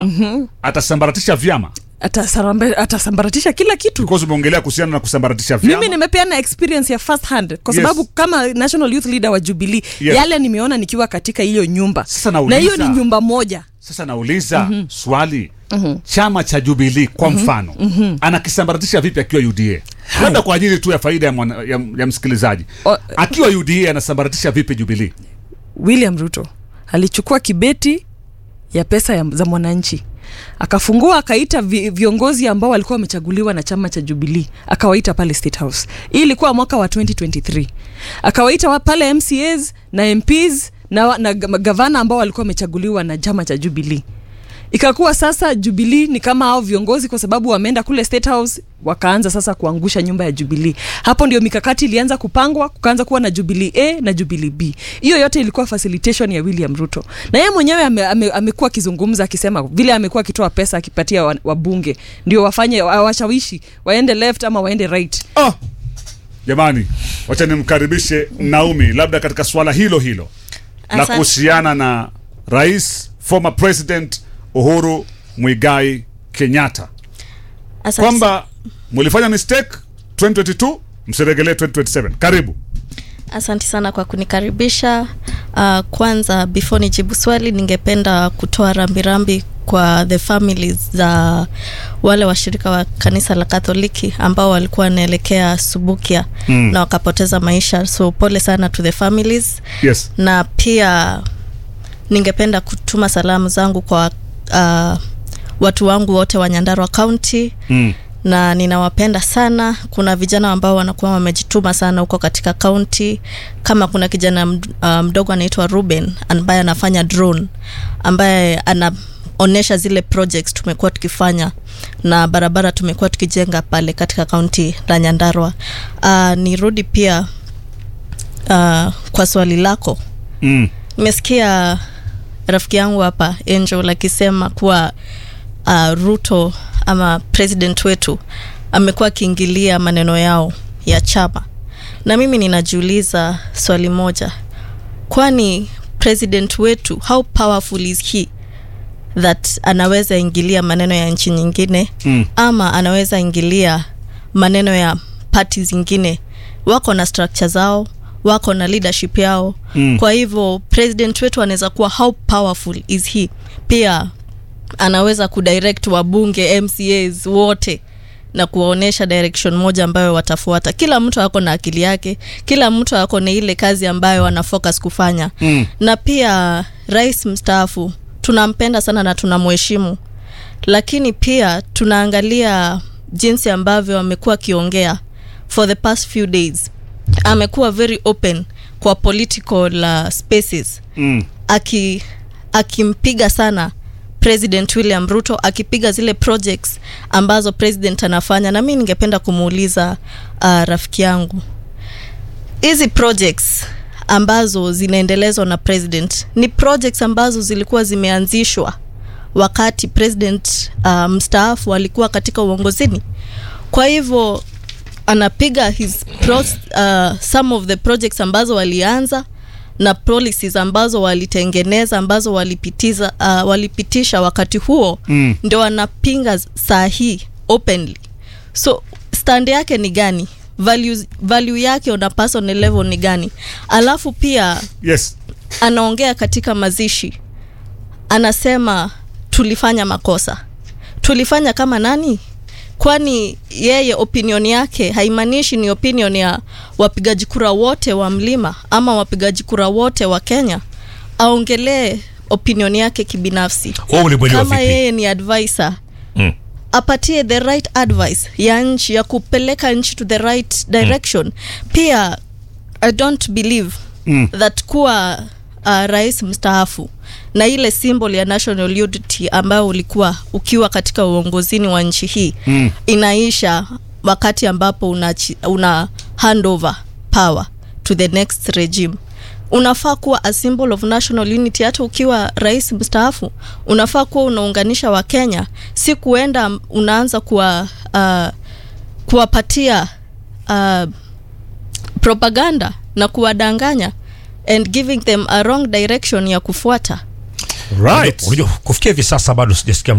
atasambaratisha vyama Atasarambe- atasambaratisha kila kitu because umeongelea kuhusiana na kusambaratisha vyama mimi nimepeana experience ya first hand kwa Yes. sababu kama national youth leader wa jubilee Yes. yale nimeona nikiwa katika hiyo nyumba Sasa na nauliza- hiyo ni nyumba moja sasa nauliza swali chama cha jubilii kwa mfano anakisambaratisha vipi akiwa uda labda kwa ajili tu ya faida ya, mwana, ya, ya msikilizaji O- akiwa uda anasambaratisha vipi jubilii william ruto alichukua kibeti ya pesa ya, za mwananchi akafungua akaita vi, viongozi ambao walikuwa wamechaguliwa na chama cha jubilii akawaita pale state house hii ilikuwa mwaka wa 2023 akawaita wa pale mcas na mps na, wa- na ga- gavana ambao walikuwa wamechaguliwa na chama cha jubilii ikakuwa sasa jubilii ni kama hao viongozi kwa sababu wameenda kule state house wakaanza sasa kuangusha nyumba ya jubilii hapo ndio mikakati ilianza kupangwa kukaanza kuwa na jubilii a na jubilii b hiyo yote ilikuwa facilitation ya william ruto na yeye mwenyewe ame, ame, amekuwa akizungumza akisema vile amekuwa akitoa pesa akipatia wa- wabunge ndio wafanye wa- washawishi waende left ama waende right oh! jamani wacha nimkaribishe naumi labda katika swala hilo hilo la Asante. kuhusiana na rais former president uhuru mwigai kenyatta Asante kwamba mulifanya mistake 2022 msiregelee 2027 karibu Asante sana kwa kunikaribisha. Uh, kwanza before nijibu swali, ningependa kutoa rambirambi kwa the families za wale washirika wa kanisa la Katoliki ambao walikuwa wanaelekea Subukia Mm. na wakapoteza maisha, so pole sana to the families, yes na pia ningependa kutuma salamu zangu kwa uh, watu wangu wote wa Nyandarua County mm. na ninawapenda sana. Kuna vijana ambao wanakuwa wamejituma sana huko katika kaunti. Kama kuna kijana md- uh, mdogo anaitwa Ruben ambaye anafanya drone, ambaye anaonyesha zile projects tumekuwa tukifanya na barabara tumekuwa tukijenga pale katika kaunti la Nyandarua. Uh, nirudi pia uh, kwa swali lako Mm. nimesikia rafiki yangu hapa Angel akisema kuwa uh, Ruto ama president wetu amekuwa akiingilia maneno yao ya chama, na mimi ninajiuliza swali moja, kwani president wetu how powerful is he that anaweza ingilia maneno ya nchi nyingine Mm. ama anaweza ingilia maneno ya pati zingine wako na structure zao wako na leadership yao Mm. kwa hivyo president wetu anaweza kuwa how powerful is he pia anaweza kudirect wabunge mcas wote na kuwaonyesha direction moja ambayo watafuata kila mtu ako na akili yake kila mtu ako na ile kazi ambayo ana focus kufanya Mm. na pia rais mstaafu tunampenda sana na tunamheshimu lakini pia tunaangalia jinsi ambavyo amekuwa akiongea for the past few days amekuwa very open kwa political uh, spaces Mm. aki akimpiga sana president william ruto akipiga zile projects ambazo president anafanya na mi ningependa kumuuliza uh, rafiki yangu hizi projects ambazo zinaendelezwa na president ni projects ambazo zilikuwa zimeanzishwa wakati president uh, mstaafu alikuwa katika uongozini kwa hivyo anapiga his pros, uh, some of the projects ambazo walianza na policies ambazo walitengeneza ambazo walipitiza uh, walipitisha wakati huo Mm. ndio wanapinga saa hii openly so stand yake ni gani value, value yake on a personal level ni gani alafu pia yes anaongea katika mazishi anasema tulifanya makosa tulifanya kama nani kwani yeye opinion yake haimaanishi ni opinion ya wapigaji kura wote wa mlima ama wapigaji kura wote wa kenya aongelee opinion yake kibinafsi Wewe ulimwelewa kama vipi? yeye ni advisor Mm. apatie the right advice ya nchi ya kupeleka nchi to the right direction pia i don't believe Mm. that kuwa uh, rais mstaafu na ile symbol ya national unity ambayo ulikuwa ukiwa katika uongozini wa nchi hii Mm. inaisha wakati ambapo una, una hand over power to the next regime unafaa kuwa a symbol of national unity hata ukiwa rais mstaafu unafaa kuwa unaunganisha wakenya si kuenda unaanza kuwa uh, kuwapatia uh, propaganda na kuwadanganya and giving them a wrong direction ya kufuata Right. Unajua, kufikia hivi sasa bado sijasikia